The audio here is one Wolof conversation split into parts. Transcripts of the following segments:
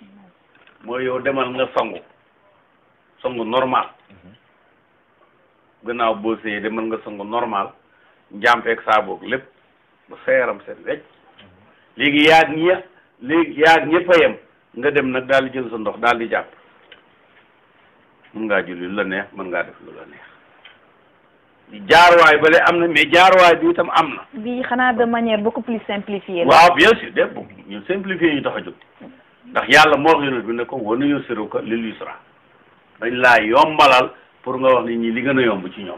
mooy yow demal nga sangu sangu normal gannaaw boo séyee demal nga sangu normal njàmpeeg saaboog lépp ba sa yaram seen wecc léegi yaag ñi léegi yaag ñëpp a yem nga dem nag daal di jël sa ndox daal di jàpp mën ngaa julli lu la neex mën ngaa def lu la neex jaarwaay bale am na mais jaarwaay bi itam am na bi xanaa de manière beaucoup plus simplifiée la waaw bien sûr de bu ñu simplifier ñu tax a jóg ndax yàlla moo wax yonent bi ne ko wana yusiruka lil yusra dañ laa yombalal pour nga wax nit ñi li gën a yomb ci ñoom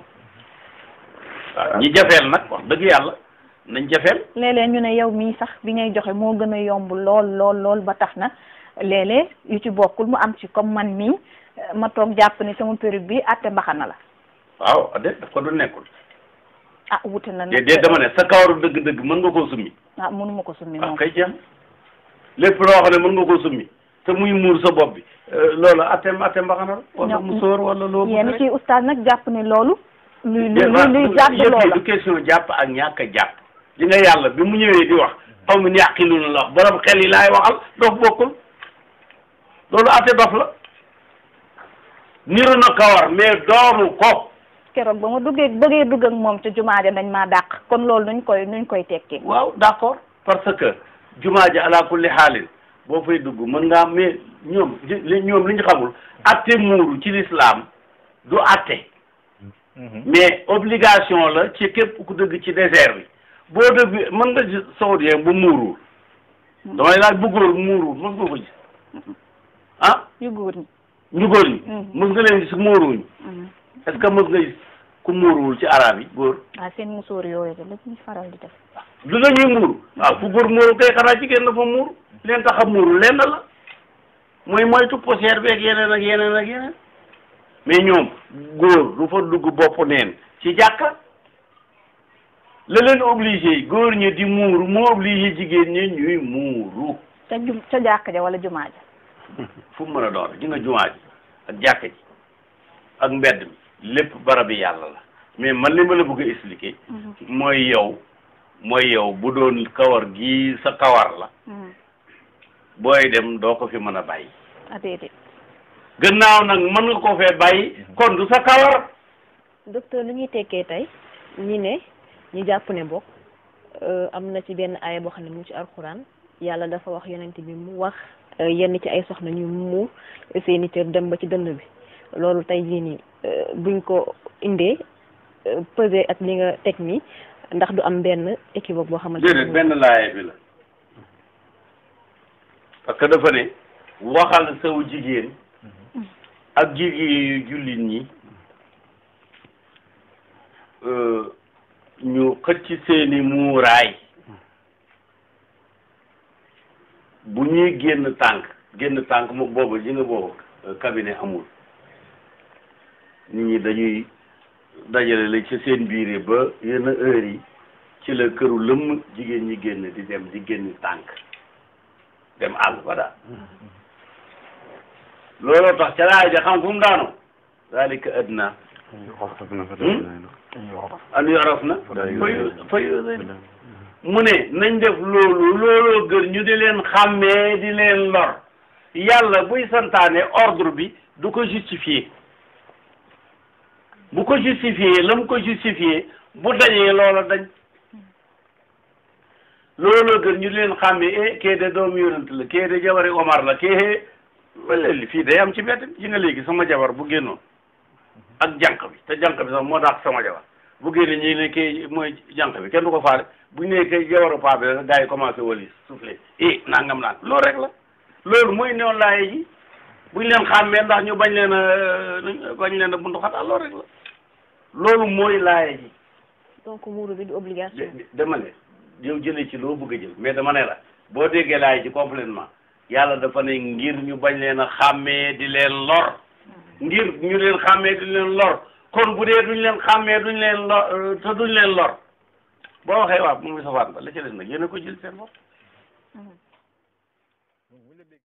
waaw ñi jafeel nag wax dëgg yàlla nañ jafeel léeg-léeg ñu ne yow mii sax bi ngay joxe moo gën a yomb lool lool lool ba tax na léeg-léeg yu ci bokkul mu am ci comme man mii ma toog jàpp ni sama période bi àtte mbaxana la waaw de daf ko du nekkul ah wute na de de dama ne sa kawaru dëgg-dëgg mën nga koo summi ah mënuma ko summi waaw moom kay jeex lépp loo xam ne mën nga koo summi te muy muur sa bopp bi loolu attem attem mbaxana la wala ñoom- mu sóor wala loo bëgg yenn rek. ci oustaz nag jàpp ne loolu luy luy Déedéet, luy waaw, jàpp yëf yi loola du question jàpp ak ñàkk a jàpp li nga yàlla bi mu ñëwee di wax xaw mi yàqiluna la wax borom xel yi laay waxal dof bokkul loolu atte dof la niru na kawar mais doomu ko keroog ba ma duggee bëggee dugg ak moom ca jumaa ja dañ maa dàq kon loolu nuñ koy nuñ koy tekkee waaw d'accord parce que jumaa ji ala kulli xaalin boo fay dugg mën ngaa mais ñoom li ñoom li ñu xamul atte muuru ci l'islam du atte mais obligation la ci képp ku dëgg ci désert bi boo dëgg mën nga gis saoudien bu muuruwul damay laaj bu góor muuruwul mën nga ko gis ah yu góor ñi ñu góor ñi Mhm. mës nga leen gis muuruwuñu Mhm. est-ce que mës nga gis ku muuruwul ci arab yi góor ah seen musóor yooyu de la ñuy faral di def lu dañuy muuru waaw fu góor muuru kay xanaa jigéen dafa muuru leen tax a muuru lenn la mooy moytu poussière beeg yeneen ak yeneen ak yeneen mais ñoom góor du fa dugg bopp neen ci jàkka la leen obligé góor ñi di muuru moo obligé jigéen ñi ñuy muuru ca jum ca jàkk ja wala jumaa ja fu mu mën a doon ji nga jumaa ji ak jàkka ji ak mbedd mi lépp barabi yàlla la mais man li ma la bëgg a expliquer mooy yow mooy yow bu doon kawar gi sa kawar la booy dem doo ko fi mën a bàyyi ah déedéet gannaaw nag mën nga ko fee bàyyi kon du sa kawar docteur li ñuy tekkee tey ñi ne ñi jàpp ne bokk am na ci benn aaya boo xam ne mu ngi ci alxuraan yàlla dafa wax yonent bi mu wax euh, yenn ci ay soxna ñu muur seeni cër dem ba ci dënn bi loolu tey jii nii euh, buñ ko indee euh, pesé ak li nga teg nii ndax du am benn équivoque boo xamante déedéet benn laaye bi la parce que dafa ne waxal saw jigéen ak jigéen yu jullit ñi euh, ñu xëcc seeni muuraay bu ñuy génn tànk génn tànk mu boobu ji nga boobu euh, cabinet amul nit ñi dañuy dajale la ci seen biir ba yenn heure yi ci la këru lëmm jigéen ñi génn di dem di génn tànk dem àll ba daal looloo tax ca laay ja xam fu mu daanu zalika adna an yoraf na fayu fayu mu ne nañ def loolu looloo gën ñu di leen xàmmee di leen lor yàlla buy santaane ordre bi du ko justifier bu ko justifier la mu ko justifier bu dañee loola dañ looloo gën ñu di leen xàmmee eh kee de doomu yonent la kee de jabari Omar la kee wala li fii day am ci mbedd ji nga léegi sama jabar bu génnoon ak jànq bi te jànq bi sax moo dàq sama jabar bu génne ñi ne kii mooy jànq bi kenn du ko faale bu ñu nee kay jabaru paa bi la gars yi commencé walis soufflé eh nangam naan loolu rek la loolu mooy newoon laaye ji bu ñu leen xàmmee ndax ñu bañ leen a bañ leen a buntu xataa loolu rek la loolu mooy laaye ji donc muuru bi du obligation de- dama ne yow jëlee ci loo bëgg a jël mais dama ne la boo déggee laay ci complètement yàlla dafa ne ngir ñu bañ leen a xàmmee di leen lor ngir ñu leen xàmmee di leen lor kon bu dee duñ leen xàmmee duñ leen lor te duñ leen lor boo waxee waaw mu ngi safaan ba la ci des nag yéen a ko jël seen bopp